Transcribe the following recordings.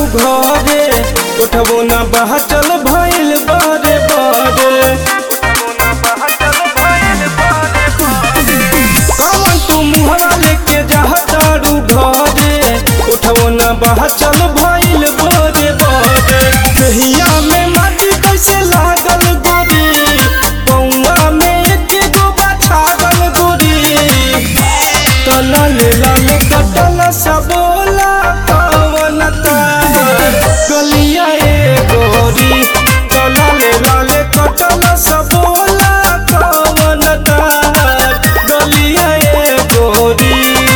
घरे उठबो ना बहचल भइल बारे बारे कमन तू मुहरा लेके जहतारू घरे उठबो ना बहचल भइल बारे बारे कहिया में माटी कैसे लागल गोरी पौआ में एक गो छागल गोरी कलल लाल कटल सबोला कवन गलिया ए गोरी कलल लाल कटल सबोला कवन गलिया ए गोरी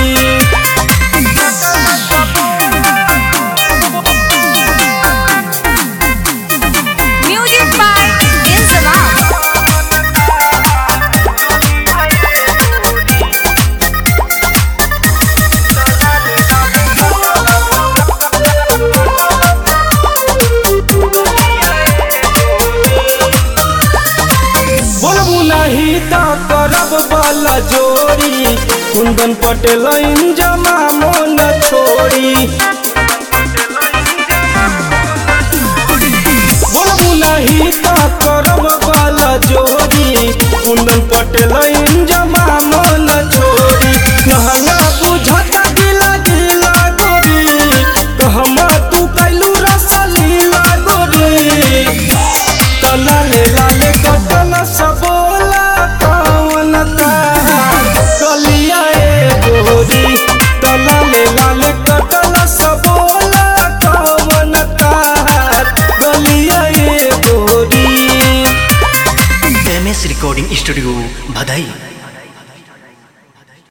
Music by Inzamam. बोलबू नहीं त करब वाला जोड़ी कुंदन पटेल जमा मन छोड़ी बोलबू नहीं त करब वाला जोड़ी कुंदन पटेल जमा मन छोड़ी कहला बुझत गिला गिला गोरी कहमा तू कैलू रसलीला गोरी लाले लाले कटल सबोला कवन कलिया ए गोरी लाले लाले कटल सबोला कवन गलिया ए गोरी एम एस रिकॉर्डिंग स्टूडियो भदई